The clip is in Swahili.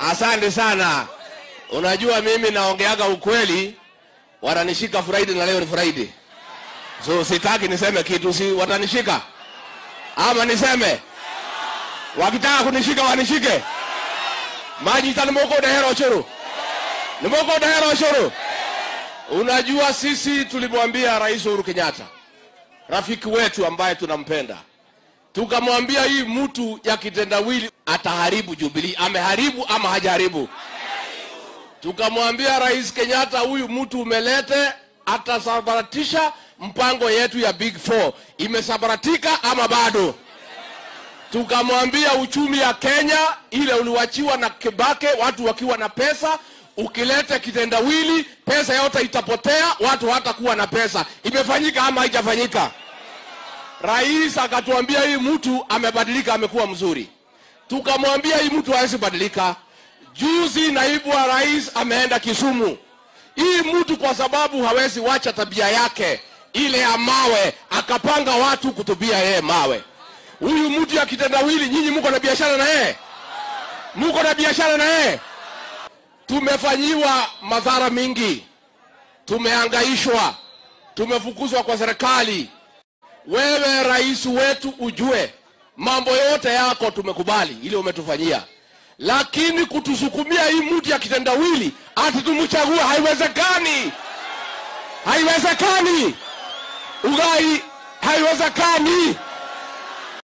Asante sana. Unajua mimi naongeaga ukweli, wananishika Friday na leo ni Friday, so sitaki niseme kitu, si watanishika ama niseme? Wakitaka kunishika wanishike. Majita nimoko dehero ushuru, nimoko dehero ushuru. Unajua sisi tulimwambia Rais Uhuru Kenyatta, rafiki wetu ambaye tunampenda, tukamwambia hii mtu ya kitendawili ataharibu Jubilee. Ameharibu ama hajaharibu? Tukamwambia Rais Kenyatta, huyu mtu umelete atasabaratisha mpango yetu ya Big Four. Imesabaratika ama bado? Tukamwambia uchumi ya Kenya ile uliwachiwa na Kibake, watu wakiwa na pesa, ukilete kitendawili pesa yote itapotea, watu hatakuwa na pesa. Imefanyika ama haijafanyika? Rais akatuambia hii mtu amebadilika, amekuwa mzuri. Tukamwambia hii mtu hawezi badilika. Juzi naibu wa rais ameenda Kisumu. Hii mtu kwa sababu hawezi wacha tabia yake ile ya mawe, akapanga watu kutubia yeye mawe. Huyu mtu ya kitendawili, nyinyi mko na biashara na yeye, mko na biashara na yeye. Tumefanyiwa madhara mingi, tumehangaishwa, tumefukuzwa kwa serikali. Wewe rais wetu, ujue mambo yote yako tumekubali ile umetufanyia, lakini kutusukumia hii mtu ya kitendawili ati tumchague, haiwezekani, haiwezekani. Ugai, haiwezekani.